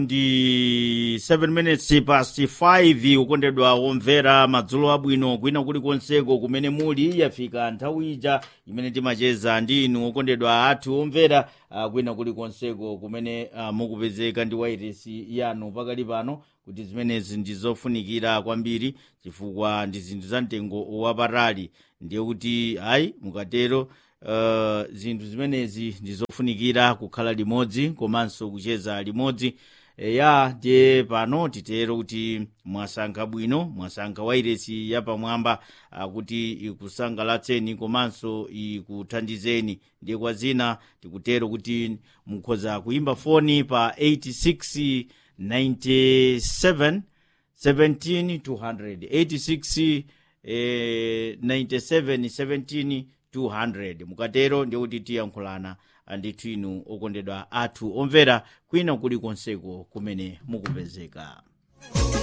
ndi 7 minutes past 5 ukondedwa womvera madzulo abwino kwina kulikonseko kumene muli yafika nthawi ija imene timacheza ndi inu okondedwa athu omvera uh, kwina kulikonseko kumene uh, mukupezeka ndi wairesi yanu pakali pano kuti zimenezi ndi zofunikira kwambiri chifukwa ndi zinthu za mtengo wapatali ndiye kuti ayi mukatero uh, zinthu zimenezi ndi zofunikira kukhala limodzi komanso kucheza limodzi ya ndiye pano titero kuti mwasankha bwino mwasankha wairesi yapamwamba kuti ikusangalatseni komanso ikuthandizeni ndiye kwa zina tikutero kuti mukhoza kuimba foni pa 86 97 17 200 86 eh, 97 17 200 mukatero ndiye kuti tiyankhulana ndithu inu okondedwa athu omvera kwina kulikonseko kumene mukupezeka